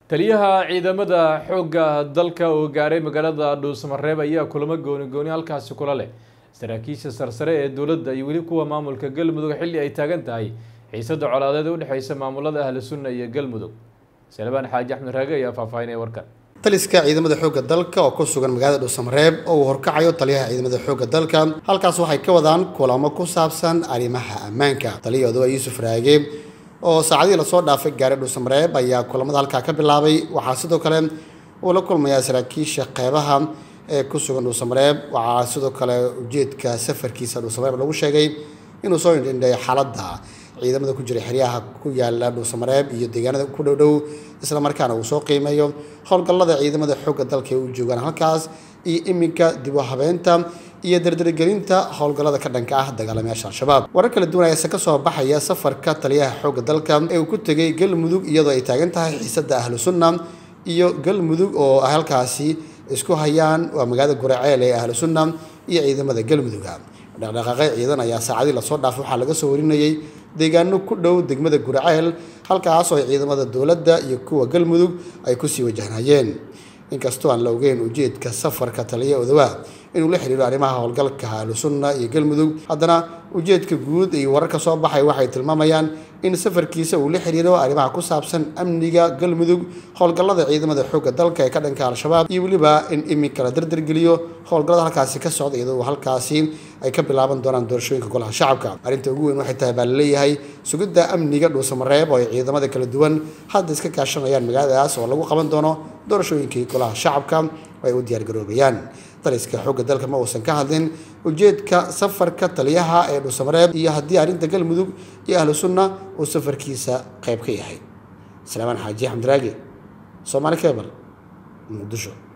taliyaha ciidamada xoogga dalka oo gaaray magaalada dhuusamareeb ayaa kulamo gooni gooni halkaasi kula leh saraakiisha sarsare ee dowladda iyo weli kuwa maamulka galmudug xilli ay taagan tahay xiisada colaadeed ee udhexeysa maamulada ahlu sunna iyo galmudug salebaan xaaji axmed raage ayaa faahfaahinaya warkan taliska ciidamada xoogga dalka oo ku sugan magaalada dhuusamareeb oo uu horkacayo taliyaha ciidamada xoogga dalka halkaas waxay ka wadaan kulamo ku saabsan arrimaha ammaanka taliyahoodu waa yuusuf raage oo saacadihii lasoo dhaafay gaaray dhuusamareeb ayaa kulamada halkaa ka bilaabay waxaa sidoo kale uu la kulmayaa saraakiisha qeybaha ee ku sugan dhuusamareeb waxaa sidoo kale ujeedka safarkiisa dhuusamareeb lagu sheegay inuu soo indhindheeyo xaaladda ciidamada ku jira xeryaha ku yaala dhuusamareeb iyo deegaanada ku dhowdhow isla markaana uu soo qiimeeyo howlgallada ciidamada xoogga dalka ee u joogaan halkaas iyo iminka dib u habeynta iyo dardargelinta howlgallada ka dhanka ah dagaalamayaasha al-shabaab warar kala duwan ayaase ka soo baxaya safarka taliyaha xoogga dalka ee uu ku tegay galmudug iyadoo ay taagan tahay xiisada ahlu sunna iyo galmudug oo ay halkaasi isku hayaan waa magaalada guraceel ee ahlu sunna iyo ciidamada galmuduga dhaqdhaqaaqay ciidan ayaa saacadii lasoo dhaafay waxaa laga soo warinayay deegaano ku dhow degmada guraceel halkaasoo ay ciidamada dowladda iyo kuwa galmudug ay kusii wajahnayeen inkastoo aan la ogeyn ujeedka safarka taliya odawaa inuu la xiriiro arrimaha howlgalka ahlusunna iyo galmudug haddana ujeedka guud iyo wararka soo baxay waxay tilmaamayaan in safarkiisa uu la xiriiro arrimaha ku saabsan amniga galmudug howlgallada ciidamada xoogga dalka ee ka dhanka al-shabaab iyo weliba in iminka la dardargeliyo howlgallada halkaasi ka socda iyadoo halkaasi ay ka bilaaban doonaan doorashooyinka golaha shacabka arrinta ugu weyn waxay tahay baa laleeyahay sugidda amniga dhuusamareeb oo ay ciidamada kala duwan hadda iska kaashanayaan magaaladaas oo lagu qaban doono doorashooyinkii golaha shacabka oo ay u diyaargaroobayaan taliska xoogga dalka ma uusan ka hadlin ujeedka safarka taliyaha ee dhuusamareeb iyo haddii arrinta galmudug iyo ahlu sunna uu safarkiisa qayb ka yahay salaamaan xaaji axmed raage soomaali kebal muqdisho